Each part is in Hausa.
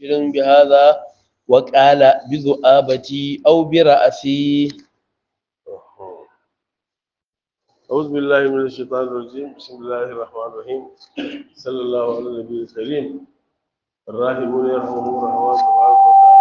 بشر بهذا وقال بذؤابتي أو برأسي أعوذ بالله من الشيطان الرجيم بسم الله الرحمن الرحيم صلى الله على النبي الكريم الراحمون يرحمهم الرحمن تبارك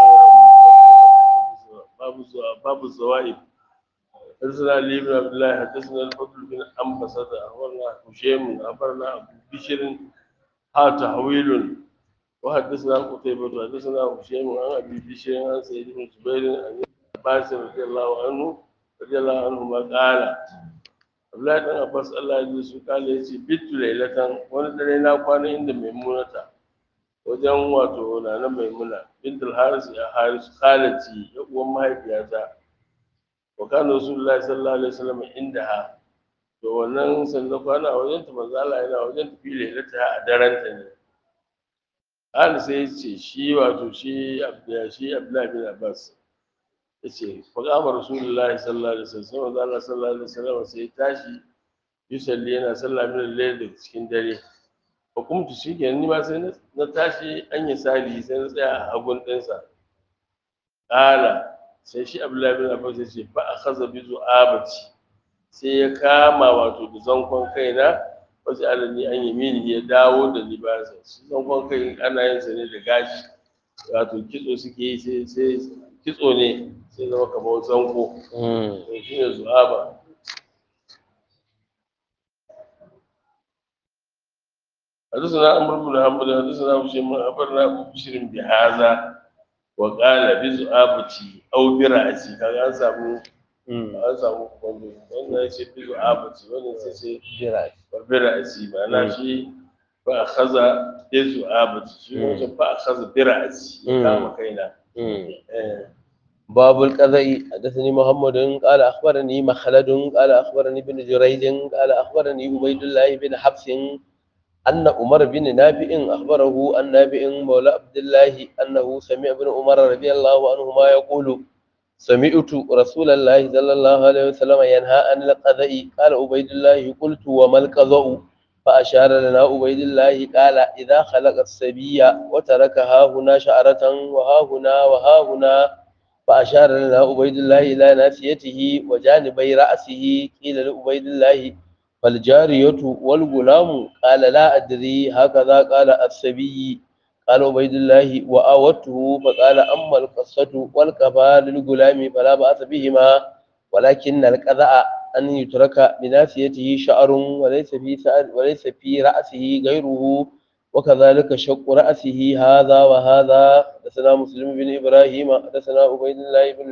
وتعالى باب الزوا- باب الزوائد حدثنا علي بن عبد الله حدثنا الفضل بن أنبسة أخبرنا هشيم أخبرنا أبو بشر ها تحويل وحدثنا قتيبة حدثنا هشيم عن أبي بشر عن سيد بن جبير عن ابن عباس رضي الله عنه رضي الله عنهما قال Abdullahi dan Abbas Allah ya ji su kale ya ce bitu lailatan wani dare na kwana inda maimunata wajen wato nana maimuna bintul haris ya haris khalati ya uwan mahaifiyata wa kana rasulullahi sallallahu alaihi wasallam inda ha to wannan sanda kwana a wajen ta manzo Allah yana wajen tafi lailata a daren ta ne Ali sai ya ce shi wato shi Abdullahi shi Abdullahi bin Abbas yace faqama rasulullahi sallallahu alaihi wasallam manzo Allah sallallahu alaihi wasallam sai ya tashi yusalli yana sallah min al-layl da cikin dare fa kumtu shikenan ni ma sai na- na tashi an yi sali sai na tsaya a hagun ɗinsa ƙala sai shi abdullahi bin abbas ya ce fa akhadha bi zu'abati sai ya kama wato da zankon kaina wasu alani an yamini ya dawo da ni ba sa shi zankon kai ana yin sa ne da gashi wato kitso suke yi sai sai kitso ne sai zama kamar zanko to shi ne zu'aba حدثنا عمرو بن حنبل حدثنا هشام بن أخبرنا أبو بشر بهذا وقال بزعابتي أو برأسي كان an samu an samu kwando wannan ya ce bizu'abati wannan sai sai bira'asi ma'ana shi ba a kaza bizu'abati shi wancan ba a kaza bira'asi ya kama kaina Eh, باب القضاء حدثني محمد قال أخبرني مخلد قال أخبرني ابن جريج قال أخبرني عبيد الله بن حفص أن عمر بن نافع أخبره عن نافع مولى عبد الله أنه سمع ابن عمر رضي الله عنهما يقول سمعت رسول الله صلى الله عليه وسلم ينهى عن القضاء قال عبيد الله قلت وما القضاء فأشار لنا عبيد الله قال إذا خلق السبي وترك ها هنا شعرة وها هنا وها هنا فأشار لنا عبيد الله إلى ناسيته وجانبي رأسه قيل لعبيد الله فالجارية والغلام قال لا أدري هكذا قال السبي قال عبيد الله وآوته فقال أما القصة والكفى للغلام فلا بأس بهما ولكن القذاء أن يترك بناسيته شعر وليس في سأل وليس في رأسه غيره وكذلك شق رأسه هذا وهذا حدثنا مسلم بن إبراهيم حدثنا عبيد الله بن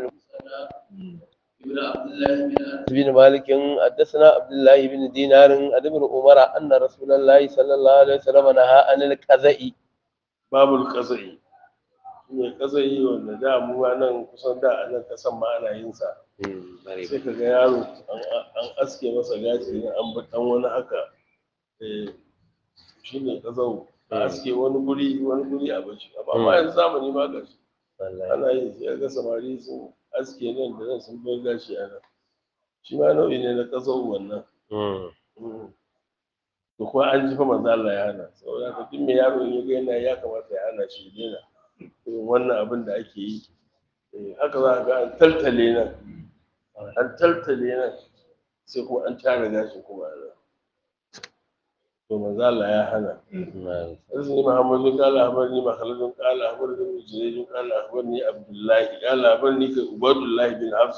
ابن عبد الله بن أنس بن مالك حدثنا عبد الله بن دينار عن ابن عمر أن رسول الله صلى الله عليه وسلم نهى عن القذاء babul qazai ne qazai wanda da mu ma nan kusan da a nan kasan ma ana yin sa sai ka ga yaro an- an aske masa gashi ne an bar dan wani haka eh shine qazau a aske wani guri wani guri a bashi amma ma yanzu zamani ma gashi ana yi sai ga samari sun aske nan da nan sun bar gashi a nan shi ma nau'i ne na qazau wannan Mm. to kuma an ji fa manzo Allah ya hana saboda haka duk mai yaro in ya ga yana ya kamata ya hana shi ya daina irin wannan abin da ake yi Eh, haka za ka ga an taltale nan an taltale nan sai kuma an tara gashi kuma a nan to manzo Allah ya hana حدثني محمد بن قال اخبرني مخلد قال اخبرني ابن جريج قال اخبرني عبد الله قال اخبرني عباد الله بن حفص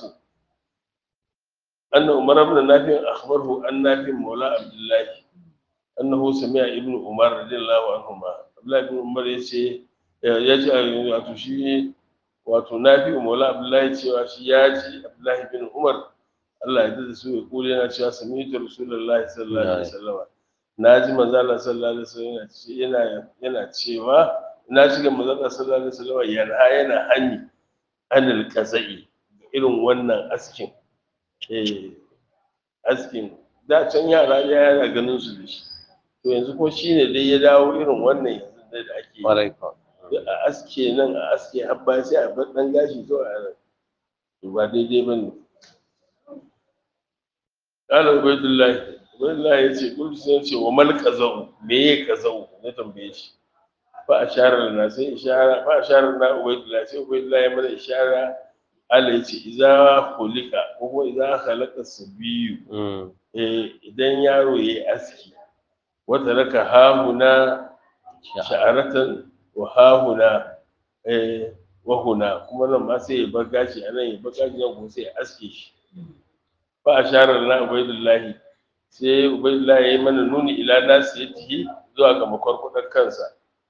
ان عمر بن نافع اخبره ان نافع مولى عبد الله انه سمع ابن عمر رضي الله عنهما عبد الله بن عمر yace ya ji wato shi wato nafi maula abdullahi cewa shi ya ji abdullahi bin umar Allah ya da su ya kula yana cewa sami'tu rasulullahi sallallahu alaihi wasallam na ji manzo Allah sallallahu alaihi wasallam yana yana cewa na ji ga manzo Allah sallallahu alaihi wasallam yana yana hani anil qazai irin wannan askin eh askin da can yara ya yana ganin su da shi to yanzu ko shine dai ya dawo irin wannan yanzu da ake yi a aske nan a aske habba sai a bar dan gashi to a nan to ba daidai bane قال عبيد الله عبيد الله yace kullu sai yace wa mal qazau me ye qazau na tambaye shi fa ashara lana sai ishara fa ashara lana ubaydullah sai ubaydullah ya mana ishara Allah ya ce idza khuliqa ko kuma idza khalaqa sabiyu eh idan yaro yayi aski wata raka hahuna sha'aratan wa hahuna eh wa huna kuma nan ma sai ya bar gashi anan ya bar gashi nan kuma sai ya aske shi fa ashara lana ubaydullah sai ubaydullah ya yi mana nuni ila nasiyatihi zuwa ga makwarkwadar kansa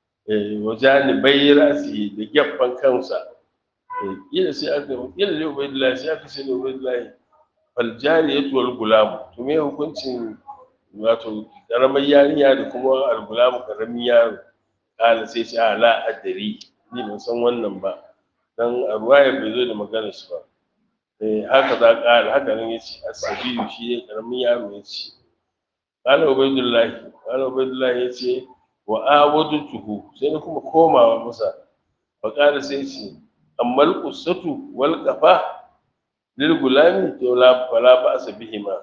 wa janibai rasi da gefen kansa kila sai aka kila ne ubaydullah sai aka ce ne ubaydullah fal jariyatu wal gulam to me hukuncin wato karamar yarinya da kuma al gulam karamin yaro kala sai ce ala adari ni ban san wannan ba dan a ruwaya bai zo da magana shi ba eh haka za ka haka nan yace asabiyu shi ne karamin yaro yace kala ubaydullah kala ubaydullah yace wa awadutuhu sai na kuma komawa masa fa kala sai ce amma al-qusatu wal qafa lil gulami to la fala ba asbihima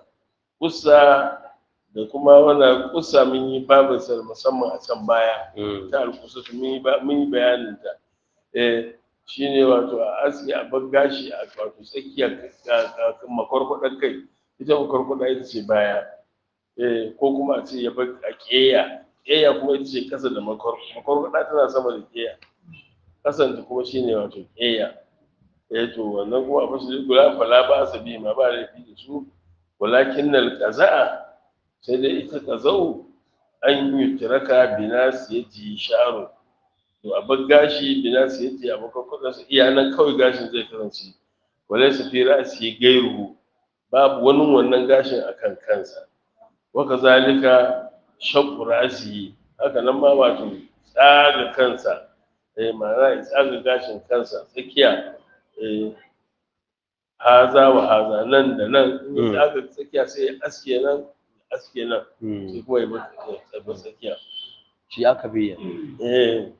kusa da kuma wannan kusa mun yi babin sa musamman a can baya ta al-qusatu mun yi mun yi bayanin ta eh shine wato a aski a bar gashi a wato tsakiyar makwarkwadan kai ita makwarkwada ita ce baya eh ko kuma a ce ya bar a keya keya kuma ita ce kasa da makwarkwada tana sama da keya kasan ta kuma shine wato keya eh to wannan kuma ba su gula fala ba su bi ma ba laifi da su walakin nal qaza'a sai dai ita qaza'u an yi tiraka binas yaji sharu to a bar gashi binas yaji a makwarkwada su iya nan kawai gashin zai kasance walaysa fi ra'si gairuhu babu wani wannan gashin akan kansa waka zalika shakku rasi haka nan ma wato tsaga kansa eh ma'ana ya tsaga gashin kansa tsakiya eh haza wa haza nan da nan in ya tsaga tsakiya sai ya aske nan aske nan sai kuma ya bar tsakiya shi aka biya eh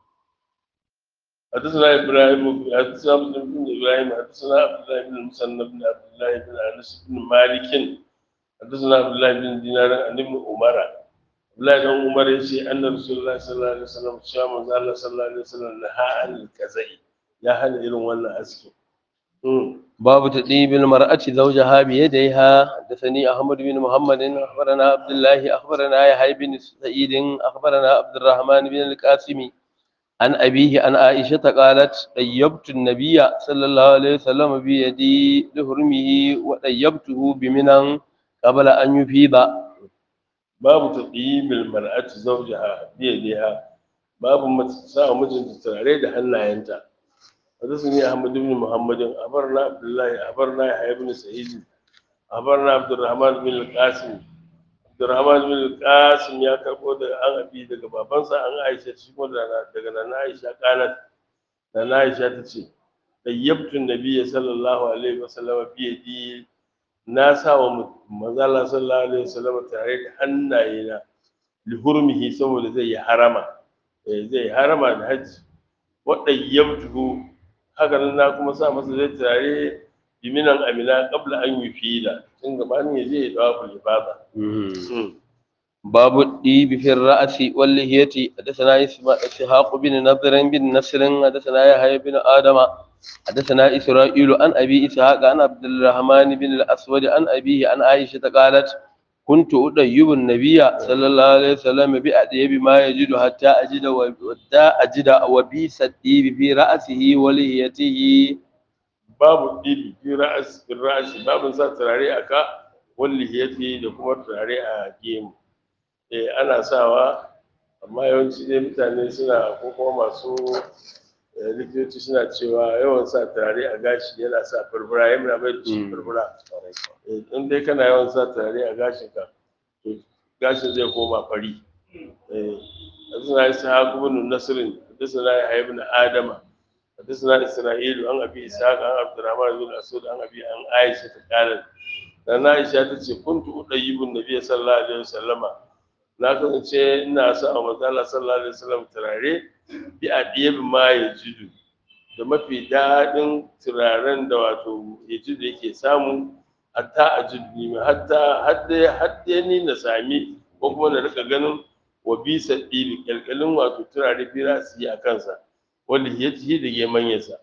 حدثنا ابراهيم حدثنا مسلم بن ابراهيم حدثنا عبد الله بن المسنى بن عبد الله بن انس بن مالك حدثنا عبد الله بن دينار عن ابن عمر عبد الله بن عمر يشي ان رسول الله صلى الله عليه وسلم شاء من الله صلى الله عليه وسلم نهى عن الكزي يا هل irin wannan aski باب تطيب المرأة زوجها بيديها حدثني أحمد بن محمد أخبرنا عبد الله أخبرنا يحيى بن سعيد أخبرنا عبد الرحمن بن القاسم عن أبيه عن عائشة قالت طيبت النبي صلى الله عليه وسلم بيدي لهرمه وطيبته بمنى قبل أن يفيض babu taqimil mar'ati zawjaha bi yadiha babu sa mijinta turare da hannayenta حدثني أحمد بن محمد أخبرنا عبد الله أخبرنا يحيى بن سعيد أخبرنا عبد الرحمن بن القاسم عبد الرحمن بن القاسم يا كربو da an abi daga babansa an Aisha shi kuma daga nan Aisha qalat nan Aisha tace tayyibtu nabiyyi sallallahu alaihi wasallam bi yadi na sa wa manzala sallallahu alaihi wasallam tare da hannayena li hurmihi saboda zai yi harama zai harama da hajji wa tayyibtuhu haka nan na kuma sa masa zai turare biminan amina qabla an yufida tun gabanin ya je ya dawo ibada باب الديب في الرأس واللحية حدثنا إسحاق بن نضر بن نصر حدثنا يحيى بن آدم حدثنا إسرائيل عن أبي إسحاق عن عبد الرحمن بن الأسود عن أبيه عن عائشة قالت كنت أديب النبي صلى الله عليه وسلم بأديب ما يجد حتى أجد حتى أجد وبيس الديب في رأسه ولحيته babu dibi fi ra'as fi ra'asi babu sa turare aka walli hiyati da kuma turare a gemu eh ana sawa amma yawanci dai mutane suna ko kuma masu likitoci suna cewa yawan sa turare a gashi yana sa furfura yana bai da shi furfura in dai kana yawan sa turare a gashin ka to gashin zai koma fari eh suna yi sahabu bin nasirin da suna yi ibn adama حدثنا إسرائيل عن أبي إسحاق عن عبد الرحمن بن أسود عن أبي عن عائشة قالت لأن عائشة تقول كنت أطيب النبي صلى الله عليه وسلم na kasance ina sa wa manzala sallallahu alaihi wasallam turare bi adiyab ma yajidu da mafi daɗin turaren da wato yajidu yake samu hatta ajidu ni hatta hadda hadda ni na sami ko kuma na rika ganin wa bisa ɗibi ƙyalƙyalin wato turare fira su yi a kansa wanda ya ci da gemanyarsa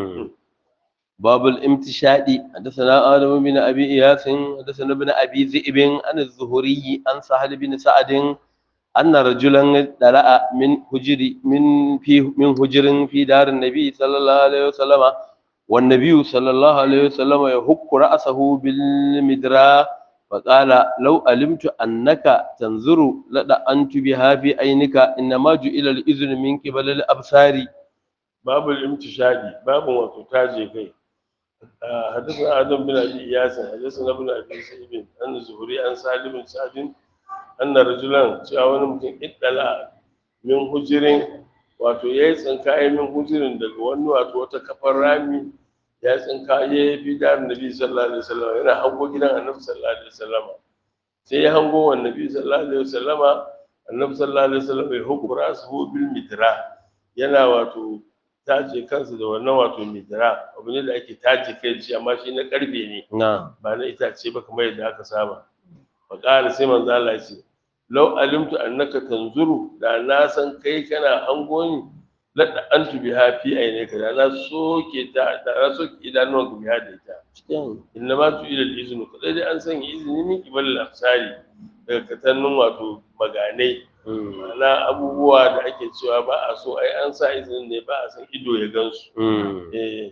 باب الامتشاد حدثنا آدم بن أبي إياس حدثنا ابن أبي ذئب عن الزهري عن سهل بن سعد أن رجلا دلأ من هجر من في من هجر في دار النبي صلى الله عليه وسلم والنبي صلى الله عليه وسلم يهك رأسه بالمدراء فقال لو علمت أنك تنظر لدأنت بها في عينك إنما جئل الإذن من قبل الأبصار باب الامتشادي باب wato taje kai حدثنا آدم بن أبي إياس حدثنا ابن أبي سعيد أن الزهري عن سالم بن سعد أن رجلا cewa wani mutum iddala min hujirin wato ya yi tsinkaye min hujirin daga wani wato wata kafar rami ya tsinkaye fi da annabi sallallahu alaihi wasallam yana hango gidan annabi sallallahu alaihi wasallam sai ya hango wa annabi sallallahu alaihi wasallam annabi sallallahu alaihi wasallam ya hukura su bil mitra yana wato taje kansa da wannan wato midra abu ne da ake taje kai shi amma shi na karfe ne نعم ba na itace ba kamar yadda aka saba fa qala sai manzo Allah ya ce law alimtu annaka tanzuru da na san kai kana hango ni la da antu biha fi aynaka da na soke ta da na soke idanuwan ku biha da ita inna ma tu ila al-iznu kadai dai an sanya izini min qibal al-afsari daga katannun wato maganai na abubuwa da ake cewa ba a so ai an sa izinin ne ba a san ido ya gansu eh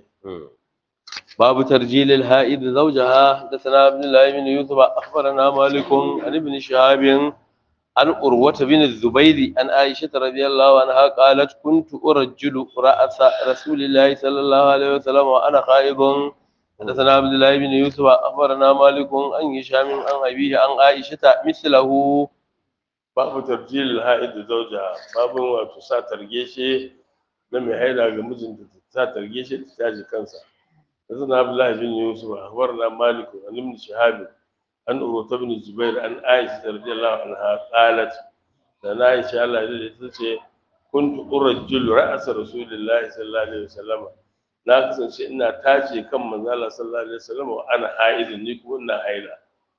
باب ترجيل الهائد زوجها حدثنا ابن الله بن يوسف اخبرنا مالك عن ابن شهاب عن أروة بن الزبير عن عائشة رضي الله عنها قالت كنت أرجل رأس رسول الله صلى الله عليه وسلم وأنا خائض حدثنا عبد الله بن يوسف أخبرنا مالك عن هشام عن أبيه عن عائشة مثله babu tarjil ha'id da zauja babu wato sa targeshe na mai haida ga mijinta ta sa targeshe ta taji kansa حدثنا عبد الله بن يوسف اخبرنا مالك عن ابن شهاب عن عروة بن الزبير عن عائشة رضي الله عنها قالت لنا عائشة الله يجزي كنت أرجل رأس رسول الله صلى الله عليه وسلم na kasance ina tace kan manzala sallallahu alaihi wasallam wa ana haidin ni kuma ina haila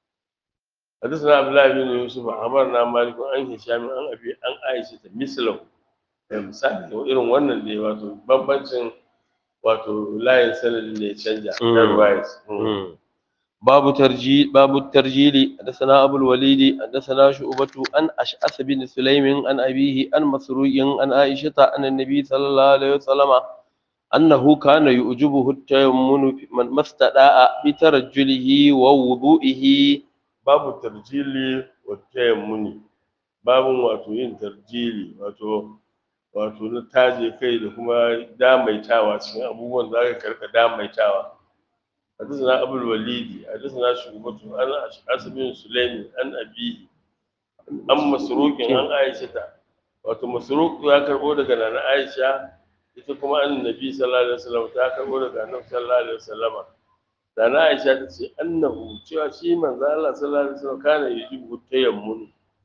حدثنا عبد الله بن يوسف أخبرنا مالك عن هشام عن أبي عن عائشة مثله misali irin wannan ne wato bambancin wato layin sanadin da ya canja na ruwayas باب ترجيل باب الترجيل حدثنا ابو الوليد حدثنا شعبة عن اشعث بن سليم عن ابيه عن مسروق عن عائشة عن النبي صلى الله عليه وسلم انه كان يعجبه التيمم من ما استدعى بترجله ووضوئه babu tarjili wa tayammuni babun wato yin tarjili wato wato na taje kai da kuma damaitawa cikin abubuwan da aka karka damaitawa حدثنا أبو الوليد حدثنا شعبة عن أشعث بن سليم عن أبيه عن مسروق عن عائشة wato masruq ya karbo daga nana Aisha ita kuma annabi sallallahu alaihi wasallam ta karbo daga annabi sallallahu alaihi wasallam nana Aisha ta ce annahu cewa shi manzo Allah sallallahu alaihi wasallam kana yujibu tayammun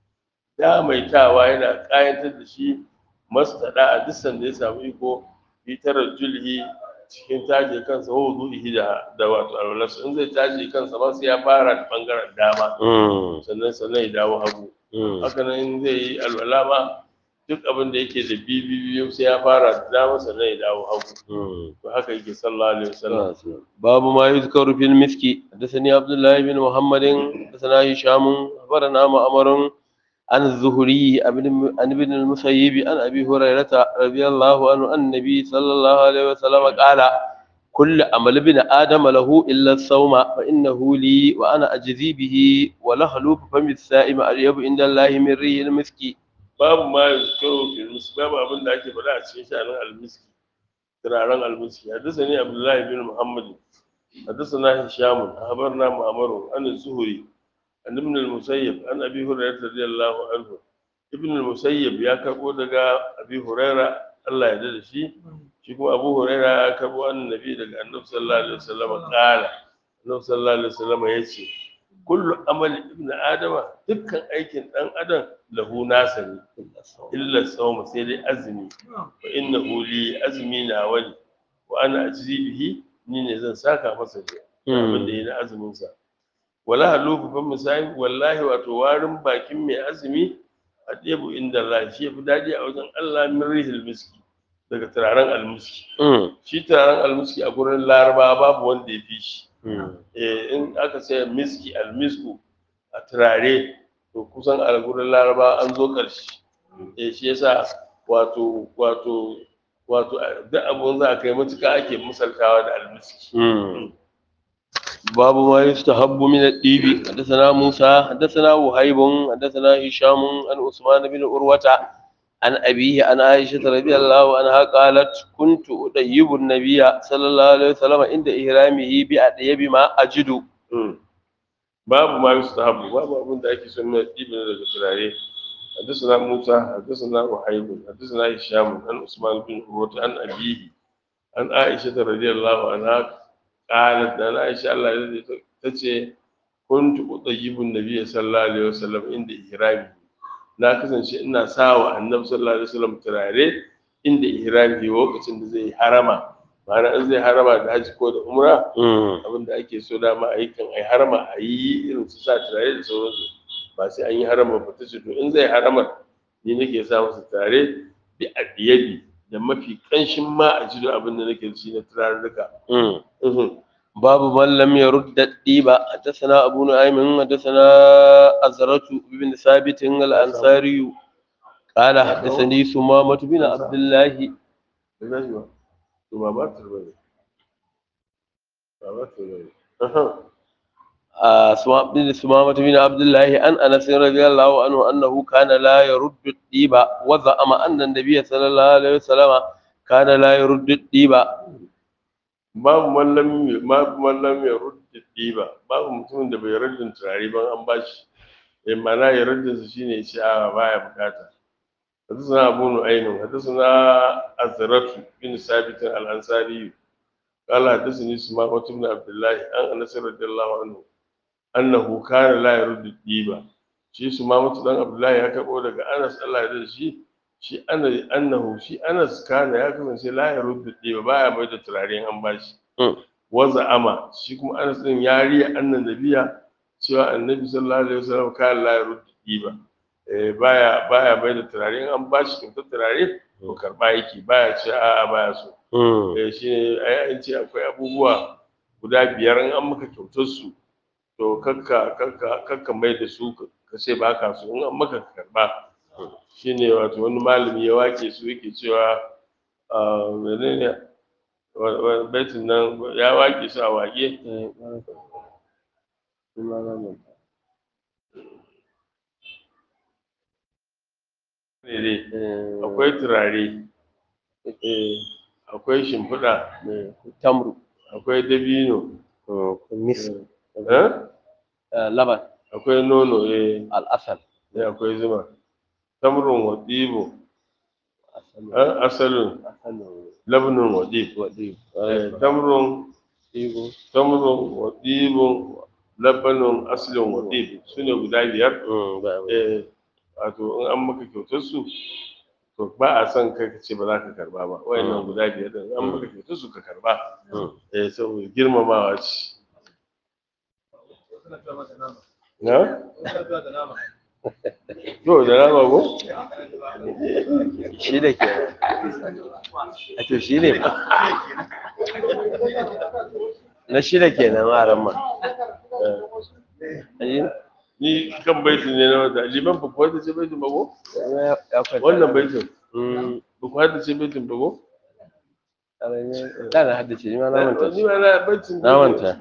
da maitawa yana kayantar da shi mastada a duk sanda ya samu iko fi tarajjulihi cikin taje kansa wa wudu'ihi da da wato alwalas in zai taje kansa ba sai ya fara da bangaren dama sannan sannan ya dawo hagu haka nan in zai yi alwala ma duk abin da yake da bibi biyu sai ya fara da dama sannan ya dawo hagu to haka yake sallallahu alaihi wasallam باب ما يذكر في المسك حدثني عبد الله بن محمد حدثنا هشام أخبرنا مأمر عن الزهري عن ابن المسيب عن أبي هريرة رضي الله عنه أن النبي صلى الله عليه وسلم قال كل عمل ابن آدم له إلا الصوم فإنه لي وأنا أجزي به ولخلوف فم السائم أريب عند الله من ريح المسك babu ma yuzkaru fil miski babu abin da ake faɗa a cikin sha'anin almiski turaren almiski hadisani abdullahi bin muhammad hadisana hisham akhbarna ma'mar an zuhri an ibn al-musayyib an abi hurairah radiyallahu anhu ibn al-musayyib ya karbo daga abi hurairah Allah ya da shi shi kuma abu hurairah ya karbo annabi daga annabi sallallahu alaihi wasallam qala annabi sallallahu alaihi wasallam yace kullu amali ibn adama dukkan aikin dan adam lahu nasa ne illa sawma sai dai azumi fa innahu li azmi na wani wa ana ajzi bihi ni ne zan saka masa da abin da yana azumin sa wala halufu fa misali wallahi wato warin bakin mai azumi adibu inda Allah shi yafi daɗi a wajen Allah min rihil miski daga turaren almiski Mm. shi turaren almiski a gurin laraba babu wanda ya fi shi Mm. eh in aka ce miski almisku a turare to kusan a gurin laraba an zo ƙarshe eh shi yasa wato wato wato duk abun za a kai matuƙa ake misaltawa da almiski مم. باب ما يستحب من الطيب حدثنا موسى حدثنا وهيب حدثنا هشام عن عثمان بن عروة عن أبيه عن عائشة رضي الله عنها قالت كنت أطيب النبي صلى الله عليه وسلم عند إحرامه بأطيب ما أجد Mm. babu ma yustahabu babu abin da ake son na ɗibin daga turare حدثنا موسى حدثنا وحيب حدثنا هشام عن عثمان بن عروة عن أبيه عن عائشة رضي الله عنها قالت أنا عائشة الله يرضى تتشي كنت أطيب النبي صلى الله عليه وسلم عند إحرامه na kasance ina sawa annabi sallallahu alaihi wasallam turare inda ihrami lokacin da zai harama ma'ana in zai harama da haji ko da umra abin da ake so dama a yi kan ai harama a yi irin su sa turare da sauransu ba sai an yi harama ba ta ce to in zai harama ni nake sa masa turare bi adiyadi da mafi kanshin ma a ji abin da nake da shi na turarruka Mhm. باب من لم يرد الطيب حدثنا أبو نعيم حدثنا أزرة بن ثابت الأنصاري قال حدثني سمامة بن عبد الله Ina ji ba? To ba ba ta bane. Ba ba ta bane. Aha. آه، سما- بن سمامة بن عبد الله عن أنس رضي الله عنه أنه كان لا يرد الطيب وزعم أن النبي صلى الله عليه وسلم كان لا يرد الطيب Babu mallam babu mallam ya rudda ɗiba babu mutumin da bai raddin turare ba an bashi. Eh mana ya raddin su shine shi a baya bukata. حدثنا أبو نعيم حدثنا أزرة بن ثابت الأنصاري قال حدثني سماحة بن عبد الله عن أنس رضي الله عنه أنه كان لا يرد الديبة shi su ma mutu dan abdullahi ya karbo daga anas allah ya da shi shi ana annahu shi anas kana ya kasance la ya ruddu diba baya mai da turare an bashi Mm. waza ama shi kuma anas din ya riya annan nabiya cewa annabi sallallahu alaihi wasallam kana la ya ruddu diba eh baya baya mai da turare an bashi kyautar turare to karba yake baya ce a'a baya so eh shi ne ai an ce akwai abubuwa guda biyar in an maka kyautar su to kakka kakka kakka mai da su ka ka ce ba ka so in an maka ka karba shi ne wato wani malami ya wake su yake cewa a menene wa- wa- baitin nan ya wake su a wake ne dai akwai turare akwai shimfiɗa تمر akwai dabino مسك eh? لبن akwai nono eh الأصل eh, akwai zuma tamrun wa ɗibo eh, asalin labnin wa ɗibo Eh, tamrun tamrun wa ɗibon labanin asalin wa ɗibo su ne guda biyar eh, wato in an maka kyautar su to ba a son kai ka ce ba za ka karba ba wayannan guda biyar din an maka kyautar su ka karba eh saboda girmamawa ce na to da nama ko shi da ke a to shi ne ba na shi da ke nan a ma ni kan baitin ne na wata liman ba ku hada ce baitin ba ko ya kwanta wannan baitin Mm, ba ku hada ce baitin ba ko da na haddace ni ma na manta ni ma na baitin na manta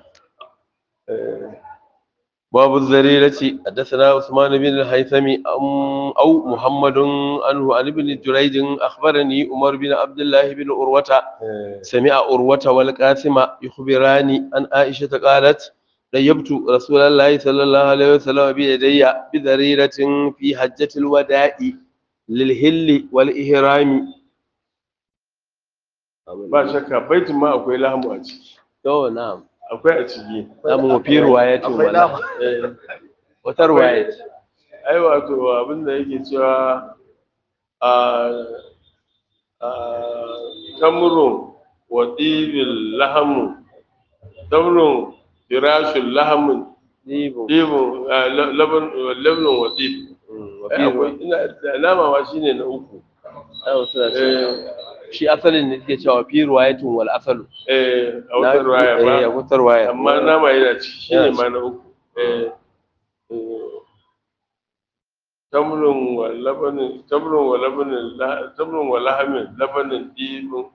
باب الذريرة حدثنا عثمان بن الهيثم أم- أو محمد عنه عن ابن جريج أخبرني عمر بن عبد الله بن أروة سمع أروة والقاسم يخبراني عن عائشة قالت طيبت رسول الله صلى الله عليه وسلم بيدي بذريرة في حجة الوداع للهل والإهرام ba shakka baitin ma akwai lahamu a ciki تو نعم akwai a ciki نعم في رواية ولا Eh, وترواية ai wato abin da yake cewa a a tamrun wa dibil lahamu tamrun firashul lahamun ديبو dibun laban labnun wa dib wa Eh, fi akwai ina da alama ma shine na uku ruwa suna cewa eh shi asalin ne suke cewa fi ruwayatun wal asalu eh a wata ruwaya eh a ba wata ruwaya amma nama yana ciki shine Yana ma na uku eh eh, tamrun wa labanin tamrun wa labanin la- tamrun wa lahamin labanin dibin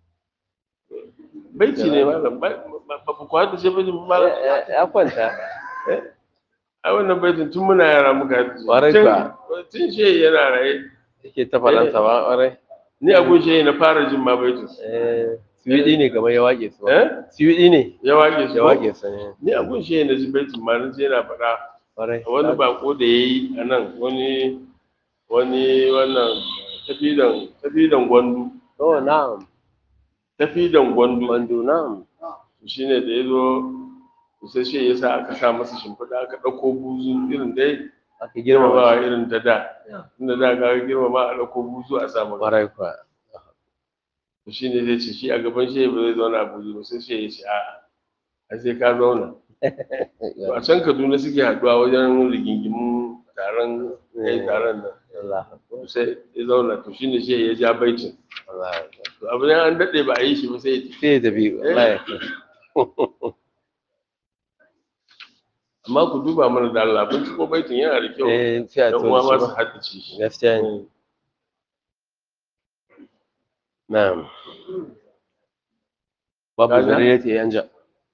baiti ne malam ba ba ba ku hada shi baitin ba malam Ya- ya kwanta ai wannan baitin tun muna yara muka haddace. Ƙwarai Tun- kuwa. tun shi yana raye yake ta faɗansa ba ƙwarai ni a gun shi na fara jin ma baitin eh siwiɗi ne kamar ya wage su eh siwiɗi ne ya wage su ya wage su ne ni a gun shi na ji baitin ma na je yana faɗa ƙwarai wani bako da ya yi a nan wani wani wannan tafidan tafidan gwandu oh na'am tafidan gwandu bandu na'am shi ne da ya zo sai shi ya sa aka sa masa shimfiɗa aka ɗauko buzu irin dai aka girmama girmamawa shi irin ta da inda da ga girmama a ɗauko buzu a sa maka ƙwarai kuwa shi ne zai ce shi a gaban shi ba zai zauna a buzu ba sai shi ya ce a'a a sai ka zauna to a can kaduna suke haɗuwa wajen rigingimun taron kai taron nan Allah to sai ya zauna to shine shi ya ja baitin Allah to abu ne an daɗe ba a yi shi ba sai ya tafi. sai ya tafi wallahi amma ku duba mana da Allah kun ci ko baitin yana da kyau eh sai a dan to uwa ma da su shi ba. haddace shi gaskiya ne na'am babu Kaga? zarirati yanja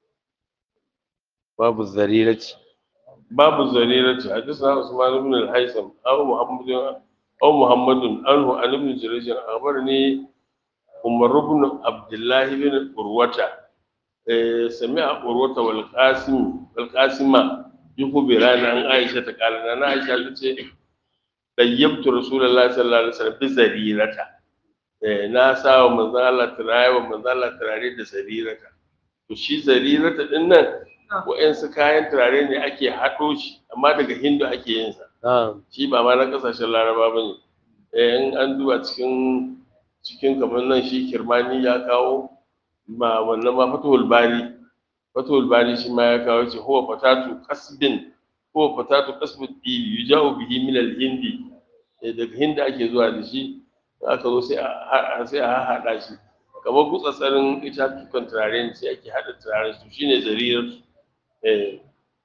babu zarirati babu zarirati hadisna Usman ibn al-Haytham aw Muhammad aw Muhammad anhu an ibn Jurayj akhbarani Umar ibn Abdullah ibn Urwata eh sami'a Urwata wal Qasim wal Qasima yukhbirana an Aisha ta kala na Aisha ta ce dayyabtu Rasulullahi sallallahu alaihi wasallam bi zarirata eh na sa wa manzon Allah turare wa manzon Allah turare da zarirata to shi zarirata din nan wa'yansu kayan turare ne ake haɗo shi amma daga hindu ake yin sa na'am shi ba ma na ƙasashen laraba ba ne in an duba cikin cikin kamar nan shi kirmani ya kawo ma wannan ma fatuhul bari fatuhul bari shi ma ya kawo ce huwa fatatu kasbin huwa fatatu kasbin ɗibi yujahu bihi min al-hindi Eh, daga hindi ake zuwa da shi aka zo sai a sai a haɗa shi kamar gutsatsarin itatukan turare ne sai ake haɗa turaren su shine zarirar eh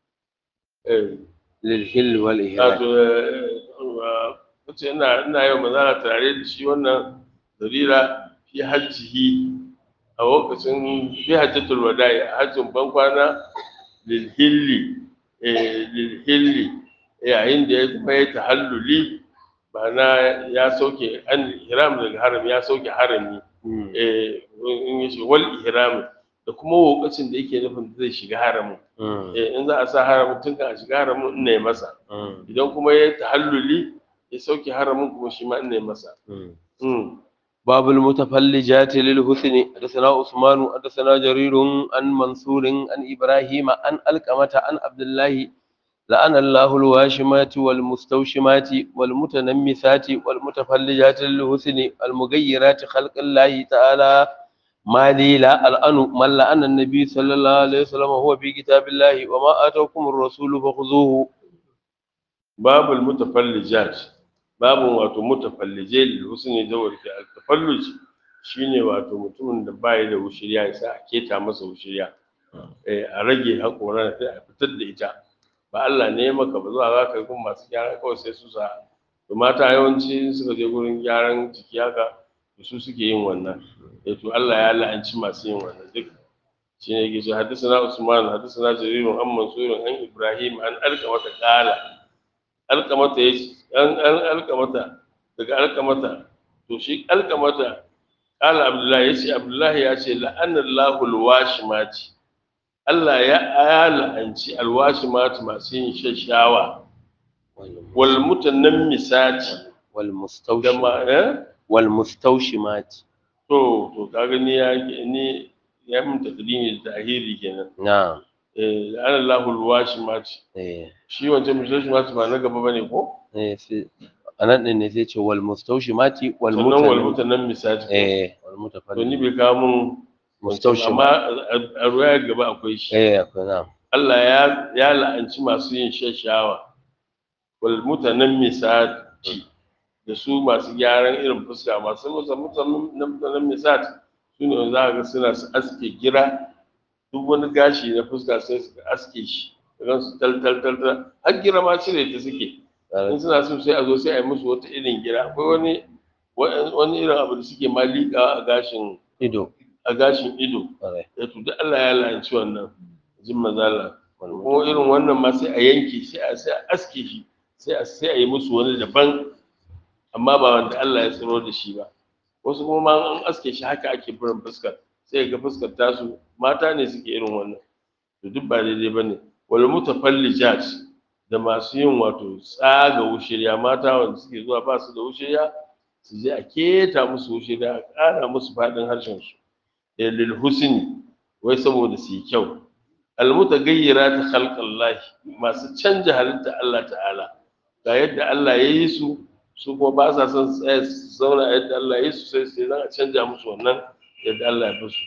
eh lil hil wal ihram wato wace ina ina yau mazana turare da shi wannan zarira fi hajjihi a lokacin fi hajjatul wada'i a hajjin bankwana lil hilli eh lil hilli yayin da ya kuma ya tahalluli ma'ana ya sauke an ihram daga haram ya sauke harami Mm, eh in ya shiga wal ihram da kuma lokacin da yake nufin zai shiga haramin mm, eh in za a sa haramin tun kan a shiga haramin ina yi masa mm, idan kuma ya tahalluli ya sauke haramin kuma shi ma ina yi masa mm. Mm. باب المتفلجات للحسن حدثنا عثمان حدثنا جرير عن منصور عن ابراهيم عن القمة عن عبد الله لعن الله الواشمات والمستوشمات والمتنمسات والمتفلجات للحسن المغيرات خلق الله تعالى ما لي لا الأن من لعن النبي صلى الله عليه وسلم هو في كتاب الله وما آتاكم الرسول فخذوه babul mutafallijat babu wato mutafallijai lil husni zawar ke tafalluj shine wato mutumin da bai da wushiriya ya sa a keta masa wushiriya eh a rage hakoran sai a fitar da ita ba Allah ne ya maka ba zuwa za ka gun masu gyara kawai sai su sa to mata yawanci suka je gurin gyaran jiki haka to su suke yin wannan eh to Allah ya la'anci masu yin wannan duk shine yake cewa hadisana Usman hadisana Jarir an Mansur an Ibrahim an alqamata qala alqamata yace an an alqamata daga alqamata to shi alqamata qala Abdullahi yace Abdullahi ya ce la'anallahu alwashimati Allah ya ya la'anci alwashimati masu yin shashawa wal mutanammisati da والمستوشمات ma eh والمستوشمات to to kaga ni ya ni ya mun takdimi da tahiri kenan نعم eh ana lahul washimati إيه. shi wancan washimati ba na gaba bane ko eh sai anan din ne sai ce wal mustawshimati wal sannan wal mutan mutanen misati eh wal to ni mutafallin bai kawo mun mustawshima amma a- a ruwaya gaba akwai shi eh akwai na Allah ya ya la'anci masu yin shashawa wal mutanammisati da su masu gyaran irin fuska masu mutanammisat su ne za ga suna su aske gira duk wani gashi na fuska sai su aske shi idan su tal tal tal tal har gira ma cire ta suke in suna so sai a zo sai a yi musu wata irin gira akwai wani wani irin abu da suke ma liƙa a gashin ido a gashin ido ƙwarai ya to duk Allah ya la'anci wannan jin mazala ko irin wannan ma sai a yanke sai a sai a aske shi sai a sai a yi musu wani daban amma ba wanda Allah ya tsiro da shi ba wasu kuma ma an aske shi haka ake burin fuskar sai ga fuskar tasu mata ne suke irin wannan to duk ba daidai bane wal mutafallijat da masu yin wato tsaga wushirya mata wanda suke zuwa ba su da wushirya su je a keta musu wushirya a ƙara musu faɗin harshen su da lil husni wai saboda su yi kyau al mutagayyirat khalqallahi masu canja halitta Allah ta'ala ga yadda Allah ya yi su su kuma ba sa son su tsaya su zauna yadda Allah ya yi su sai sai a canja musu wannan yadda Allah ya fi su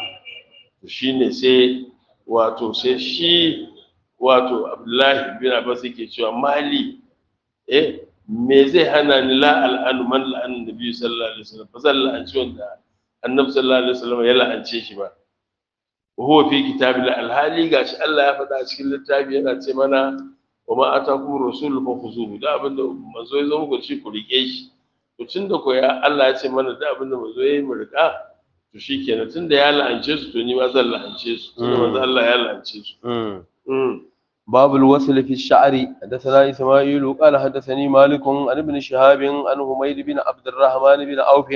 to shine sai wato sai shi wato Abdullahi bin Abbas yake cewa mali eh me zai hana ni la al'anu man la'an nabi sallallahu alaihi wasallam ba zan la'anci wanda annabi sallallahu alaihi wasallam ya la'ance shi ba wa huwa fi kitabillah alhali gashi Allah ya faɗa a cikin littafi yana ce mana wa ma atakum rasul fa khuzuhu da abinda manzo ya zo muku shi ku rike shi to tunda ko ya Allah ya ce mana da abinda manzo ya yi mu rika to shikenan tunda ya la'ance su to ni ma zan la'ance su tunda manzo Allah ya la'ance su mm باب الوصل في الشعر حدثنا إسماعيل قال حدثني مالك عن ابن شهاب عن حميد بن عبد الرحمن بن عوف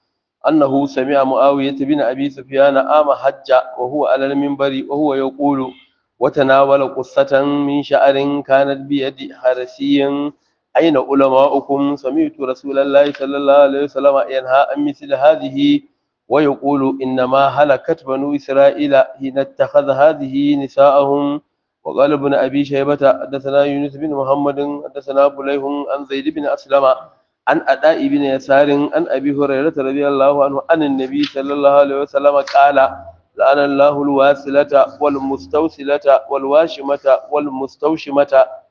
أنه سمع معاوية بن أبي سفيان آم حج وهو على المنبر وهو يقول وتناول قصة من شعر كانت بيد حرسي أين علماؤكم سمعت رسول الله صلى الله عليه وسلم ينهى عن مثل هذه ويقول إنما هلكت بنو إسرائيل حين اتخذ هذه نساءهم وقال ابن أبي شيبة حدثنا يونس بن محمد حدثنا بليح عن زيد بن أسلم عن أداء بن يسار عن أبي هريرة رضي الله عنه عن النبي صلى الله عليه وسلم قال لعن الله الواسلة والمستوسلة والواشمة والمستوشمة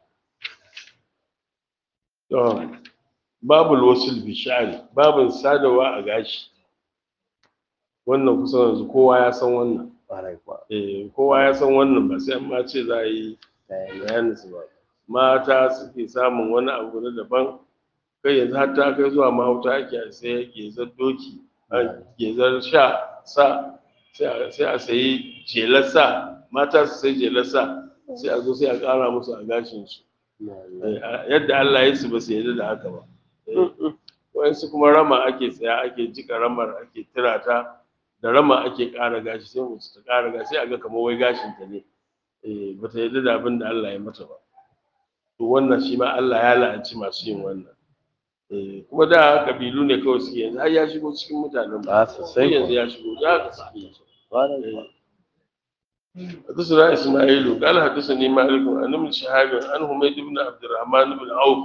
babul wasul bi sha'ri babin sadawa a gashi wannan kusan yanzu kowa ya san wannan eh kowa ya san wannan ba sai an ma ce za a yi bayanin su ba mata suke samun wani abu na daban kai yanzu har ta kai zuwa mahauta ake a sai gezar doki a gezar sha sa sai a sayi jelar sa mata su sai jelar sa sai a zo sai a ƙara musu a gashin su yadda Allah ya su ba su yarda da haka ba wayansu kuma rama ake tsaya ake jika ramar ake tirata da rama ake ƙara gashi sai mutu ta ƙara gashi sai a ga kamar wai gashin ta ne ba ta yarda da abin da Allah ya mata ba to wannan shi ma Allah ya la'anci masu yin wannan kuma da kabilu ne kawai suke yanzu har ya shigo cikin mutanen ba sosai yanzu ya shigo da haka suke حدثنا إسماعيل قال حدثني مالك عن ابن شهاب عن حميد بن عبد الرحمن بن عوف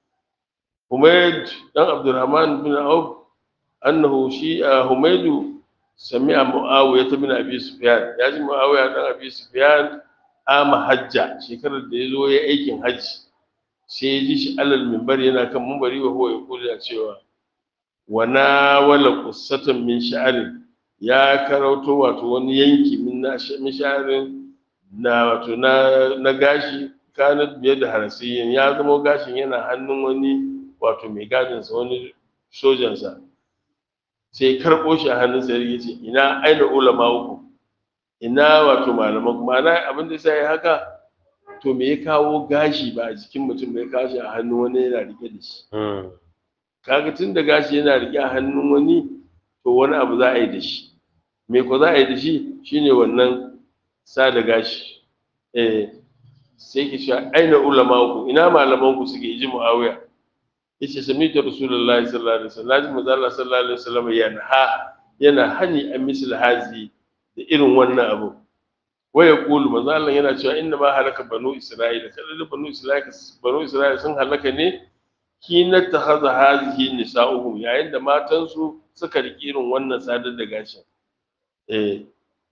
حميد بن عبد الرحمن بن عوف أنه شيء حميد سمع معاوية بن أبي سفيان يعني معاوية بن أبي سفيان آم حجة شكر ديزو يا أيكن حج sai ya ji shi alal minbari yana kan minbari wa huwa yaqulu ya cewa wa nawala qussatan min sha'rin ya karauto wato wani yanki min na min sha'rin na wato na na gashi kanat biye da harasiyin ya zama gashin yana hannun wani wato mai gadin sa wani sojan sa sai karbo shi a hannun sa ya ce ina aina ulama uku ina wato malaman kuma ana abin da sai haka to me ya kawo gashi ba a jikin mutum bai kawo shi a hannun wani yana rike da shi kaga tun da gashi yana rike a hannun wani to wani abu za a yi da shi me ko za a yi da shi shine wannan sada gashi eh sai ki cewa aina ulama ku ina malaman ku suke ji muawiya yace sami'tu rasulullahi sallallahu alaihi wasallam naji manzo Allah sallallahu alaihi wasallam yana yana hani an misal hazi da irin wannan abu waya kulu manzo Allah yana cewa inna ma halaka banu isra'ila kada banu isra'ila banu isra'ila sun halaka ne kina tahaza hazihi nisa'uhum yayin da matan su suka riki irin wannan sadar da gashin eh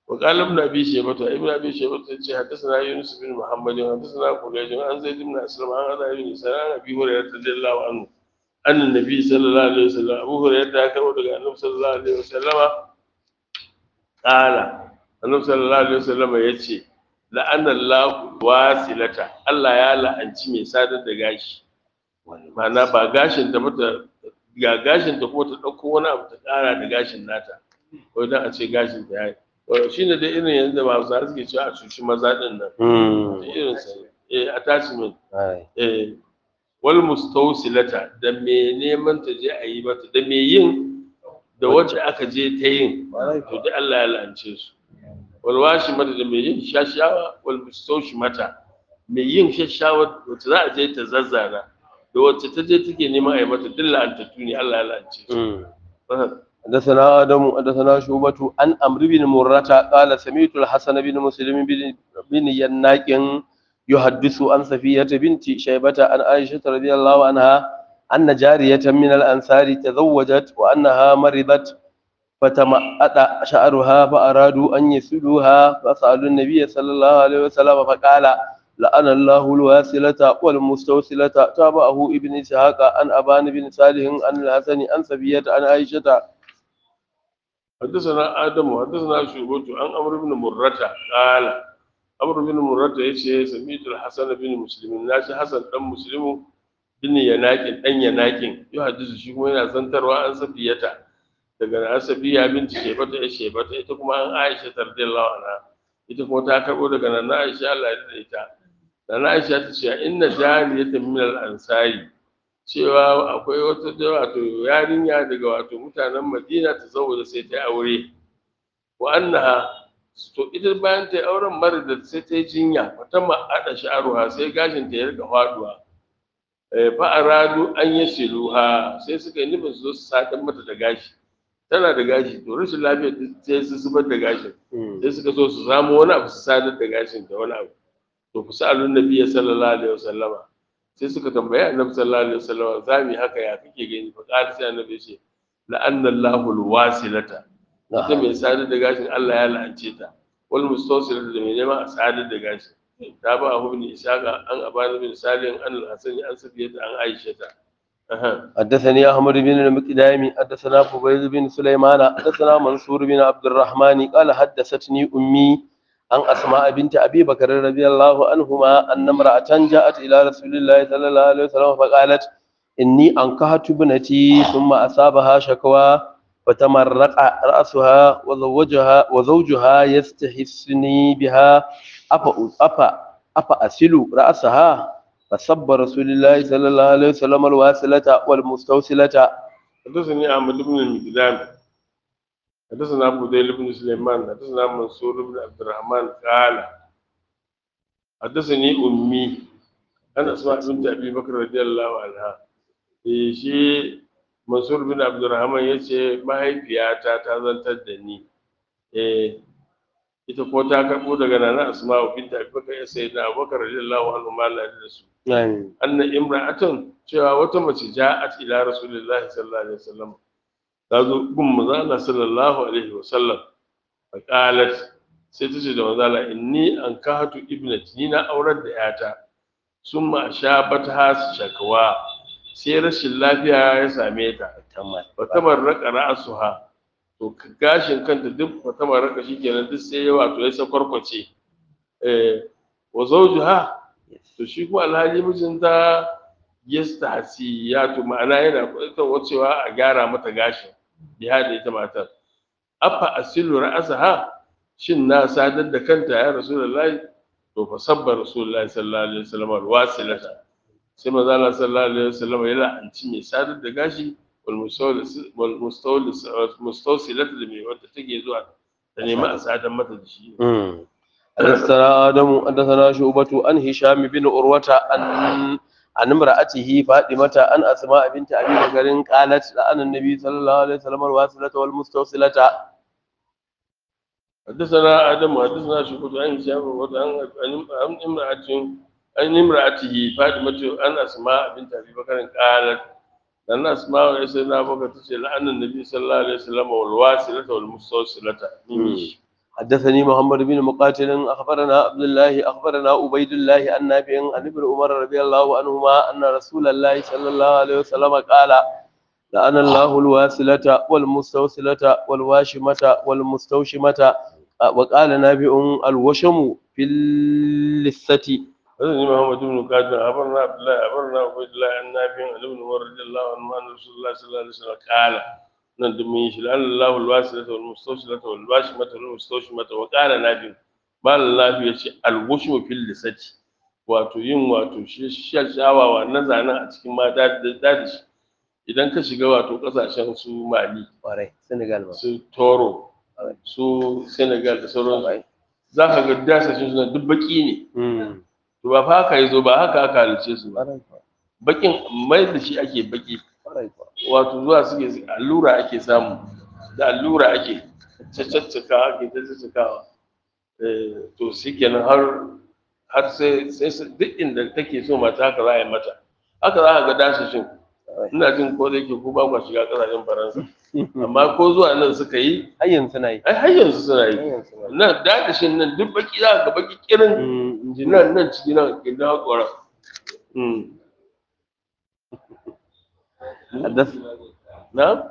وقال ابن ابي شيبه ابن ابي شيبه yace حدثنا يونس بن محمد حدثنا قريش عن زيد بن اسلم عن ابي بن سلام ابي هريره رضي الله عنه ان النبي صلى الله عليه وسلم ابو هريره ya karbo daga annabi sallallahu alaihi wasallama qala annabi sallallahu alaihi wasallama yace la'ana Allah wasilata Allah ya la'anci mai sadar da gashi ma'ana ba gashin ta mata ga gashin ta kuma ta dauko wani abu ta kara da gashin nata ko dan a ce gashin ta yayi shi ne dai irin yanzu ba su suke cewa a cuci maza din nan da irin sa eh attachment eh wal mustawsilata da me neman ta je a yi mata da me yin da wacce aka je ta yin to dai Allah ya la'ance su wal washi mata da me yin shashawa wal mustawshi mata me yin shashawa wacce za a je ta zazzana da wacce ta je take neman a yi mata duk la'antattu ne Allah ya la'ance su حدثنا آدم حدثنا شعبة عن عمرو بن مرة قال سمعت الحسن بن مسلم بن بن يناك يحدث عن صفية بنت شيبة عن عائشة رضي الله عنها أن جارية من الأنصار تزوجت وأنها مرضت فتمأت شعرها فأرادوا أن يسلوها فسألوا النبي صلى الله عليه وسلم فقال لأن الله الواسلة والمستوصلة تابعه ابن إسحاق عن أبان بن صالح عن الحسن عن صفية عن عائشة حدثنا آدم حدثنا شعبة عن عمرو بن مرة قال عمرو بن مرة يشي سميت الحسن بن مسلم ناشي حسن دان مسلم بن يناكين دان يناكين يحدث shi kuma yana zantarwa an safiyata daga na safiya binti shebata ya shebata ita kuma an Aisha radiyallahu anha ita kuma ta karbo daga nan Aisha Allah ya da ita dan Aisha ta ce inna jariyatan min al-ansari cewa akwai wata wato yarinya daga wato mutanen Madina ta zauna sai ta aure wa annaha to ita bayan ta auren mara da sai ta jinya wata ma'ada sha'aruha sai gashin ta ya rika faduwa eh fa aradu an yasiluha sai suka yi nufin su zo su sadan mata da gashi tana da gashi to rashin lafiya sai su zubar da gashin sai suka so su samu wani abu su sadar da gashin da wani abu to ku sa'alun nabiyyi sallallahu alaihi wasallama sai suka tambaye annabi sallallahu alaihi wasallam za mu haka ya kake gani fa qala sai annabi ya ce la'anna Allahu alwasilata ita mai sadar da gashin Allah ya la'ance ta wal mustawsilata da mai neman a sadar da gashin ta ba abu bin ishaqa an abana bin salim an al-hasan an safiyata an aisha ta حدثني أحمد بن المقدام حدثنا فبيل بن سليمان حدثنا منصور بن عبد الرحمن قال حدثتني أمي عن أسماء بنت أبي بكر رضي الله عنهما أن امرأة جاءت إلى رسول الله صلى الله عليه وسلم فقالت إني أنكحت ابنتي ثم أصابها شكوى فتمرق رأسها وزوجها وزوجها يستحسني بها أفا أفا أفا أسل رأسها فصب رسول الله صلى الله عليه وسلم الواصلة والمستوصلة حدثني أحمد بن المقدام حدثنا أبو ديل بن سليمان حدثنا منصور بن عبد الرحمن قال حدثني أمي أنا أسمع بنت أبي بكر رضي الله عنها eh shi Mansur bin Abdurrahman ya ce mahaifiyata ta zantar da ni eh ita ko ta karɓo daga nana Asma'u bint Abi Bakar ya sai da Abubakar radiyallahu anhu ma Allah da su anna imra'atun cewa wata mace ja'at ila Rasulullah sallallahu alaihi wasallam ta zo gun manzo Allah sallallahu alaihi wasallam fa qalat sai ta ce da manzo Allah inni an kahatu ibnati ni na aurar da yata summa ashabat has shakwa sai rashin lafiya ya same ta wata marraka ra'asuha to gashin kanta duk wata marraka shikenan duk sai ya wato ya sakwarkwace eh wa zawjuha to shi kuma alhaji mijinta yastahsi ya to ma'ana yana kwaitar cewa a gyara mata gashin ya da ita matar afa asilu ra'asaha shin na sadar da kanta ya rasulullahi to fa sabba rasulullahi sallallahu alaihi wasallam alwasilata sai manzo Allah sallallahu alaihi wasallam ya la'anci mai sadar da gashi wal mustawlis wal mustawlis mustawsilat da mai wanda take zuwa ta nemi a sadar mata da shi حدثنا آدم حدثنا شعبة عن هشام بن عروة عن عن امرأته فاطمة عن أسماء بنت أبي بكر قالت لأن النبي صلى الله عليه وسلم الواصلة والمستوصلة حدثنا آدم حدثنا شعبة عن هشام عن عن امرأة عن امرأته فاطمة عن أسماء بنت أبي بكر قالت لأن أسماء سيدنا أبو بكر تقول لأن النبي صلى الله عليه وسلم والواصلة والمستوصلة حدثني محمد بن مقاتل أخبرنا عبد الله أخبرنا عبيد الله عن نافع عن ابن عمر رضي الله عنهما أن رسول الله صلى الله عليه وسلم قال لأن الله الواسلة والمستوصلة والواشمة والمستوشمة وقال نافع الوشم في اللثة حدثني محمد بن قاتل أخبرنا عبد الله أخبرنا عبيد الله عن نافع عن ابن عمر رضي الله عنه أن رسول الله صلى الله عليه وسلم قال nan da mun yi shi la'an Allah alwasilata wal mustawsilata wal bashimata wal mustawshimata wa qala nabi malam lafi ya ce alwushmu fil lisati wato yin wato shi shashawawa na zanen a cikin mata da dadi idan ka shiga wato kasashen su Mali ƙwarai Senegal ma su Toro su Senegal da sauran za ka ga dasashin suna duk baki ne to ba fa haka yazo ba haka aka halice su ba bakin mai da shi ake baki wato zuwa suke allura ake samu da allura ake caccaka ake caccakawa to shi kenan har har sai sai duk inda take so mata haka za a yi mata haka za a ga dasashin ina jin ko da yake ko ba kwa shiga kasashen faransa amma ko zuwa nan suka yi har yanzu suna yi ai har yanzu suna har yi yanzu suna yi nan dasashin nan duk baki za ka ga baki kirin Mm, inji nan nan ciki nan gidan haƙora Haddas na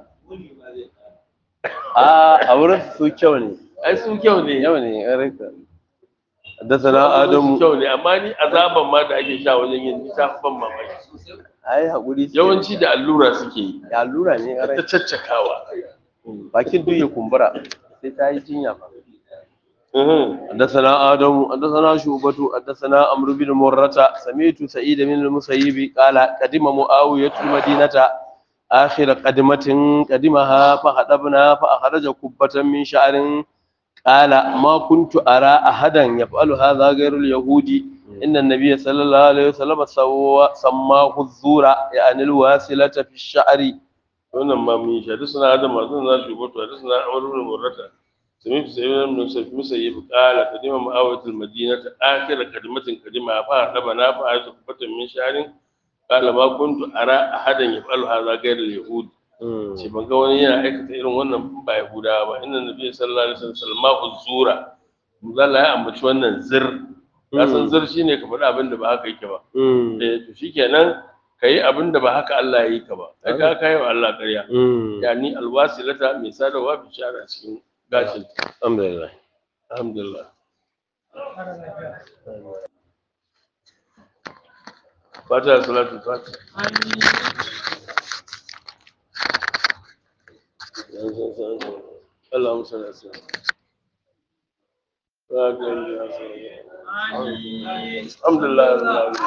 a a wurin su kyau ne ai su kyau ne yau ne ya rika haddasana Adamu adamu kyau ne amma ni azaban ma da ake sha wajen yin ni ta fi ban mamaki ai haƙuri suke. yawanci da allura suke yi ya allura ne ya ta rika caccakawa bakin duk ya kumbura sai ta yi jinya fa Mhm. حدثنا آدم حدثنا شعبة حدثنا عمرو بن مرة سمعت سعيد بن المسيب قال قدم معاوية المدينة آخر قدمة قدمها فخطبنا فأخرج كبة من شعر قال ما كنت أرى أحدا يفعل هذا غير اليهود إن النبي صلى الله عليه وسلم سوى سماه الزور يعني الواسلة في الشعر wannan ma mun yi shi hadisi na adam hadisi na shugabatu hadisi na amr ibn murrata sami fi sayyidina ibn musayyib musayyib qala kadima ma'awatul madinata akhir kadimatin kadima fa daba na fa ayatu kubatan min sharin qala ma kuntu ara ahadan yaf'alu hadha ghayra al-yahud ce ban ga wani yana aikata irin wannan ba yahudawa ba inna nabiyyi sallallahu alaihi wasallam salmahu zura Allah ya ambaci wannan zir ka san zir shine ka faɗi abin da ba haka yake ba eh to shikenan kai abin da ba haka Allah ya yi ka ba kai ka kai wa Allah ƙarya yani alwasilata mai sadarwa bi shara cikin gashin alhamdulillah alhamdulillah fata salatu fata اللهم صل على سيدنا محمد. الحمد لله رب العالمين